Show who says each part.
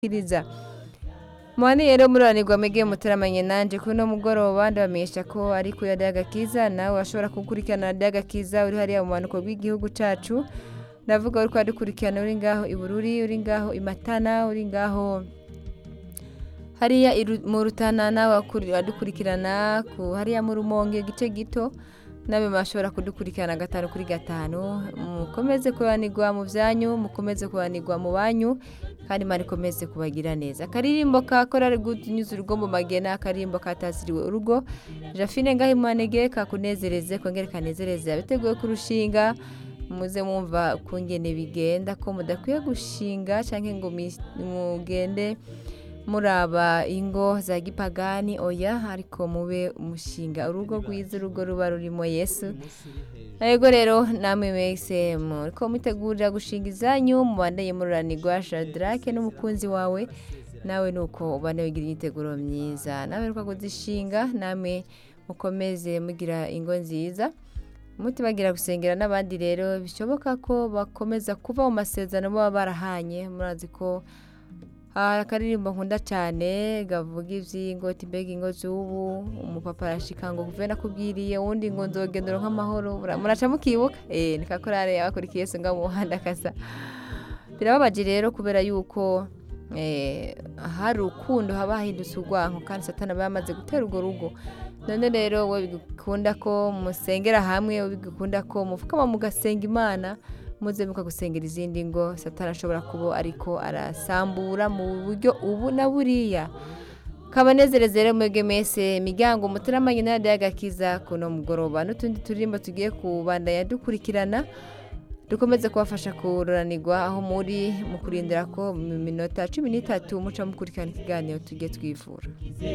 Speaker 1: kiriza Mwani rero muranirwa mwege muteramanye nanje kuri no mugoroba ndabamenyesha ko ari ku yadi agakiza nawe washobora kukurikirana yadi agakiza uri hariya mu manuko bw'igihugu cacu ndavuga uri kwadukurikirana uri ngaho i Bururi uri ngaho i Matana uri ngaho hariya iru- mu Rutana nawe wakuri- wadukurikirana ku hariya mu Rumonge igice gito nabe bashobora kudukurikirana gatanu kuri gatanu mukomeze kubanirwa mu byanyu mukomeze kubanirwa mu banyu kandi imana ikomeze kubagira neza akaririmbo ka korari gutunyuza urugo mu magena akaririmbo kataziriwe urugo jafine ngaho imanege kakunezereze kongere kanezereze abiteguye kurushinga muze mwumva kungene bigenda ko mudakwiye gushinga cyangwa ngo mi- mugende muraba ingo za gipagani oya ariko mube umushinga urugo rwiza urugo ruba rurimo yesu yego rero namwe mwese muriko mutegurira gushinga izanyu mubandanye mururanirwa shadrake n'umukunzi wawe nawe nuko ubane wigira imyiteguro myiza nawe ruka kuzishinga namwe mukomeze mugira ingo nziza mutibagira gusengera n'abandi rero bishoboka ko bakomeza kuva mu masezerano baba barahanye murazi ko hari akaririmbo nkunda cyane gavuga iby'ingo mbega ingo z'ubu umupapa arashika ngo kuve nakubwiriye uwundi ngo nzogendera nk'amahoro Mura- muraca mukibuka eh ni kakorare abakurikiye yesu ngaho mu muhanda kasa birababaje rero kubera yuko eh, hari urukundo haba hahindutse urwanko kandi satana aba yamaze gutera urwo rugo none rero we bigukunda ko musengera hamwe we bigukunda ko mufukama mugasenga imana muze mukagusengera izindi ngo satana ashobora kuba ariko arasambura mu buryo ubu na buriya kabanezereze rero mwebwe mwese imiryango muteramanye na radiyo agakiza kuno mugoroba n'utundi turirimbo tugiye kubandanya dukurikirana dukomeze kubafasha kururanirwa aho muri mu kurindira ko mu minota cumi n'itatu muca mukurikirana ikiganiro tugiye twivura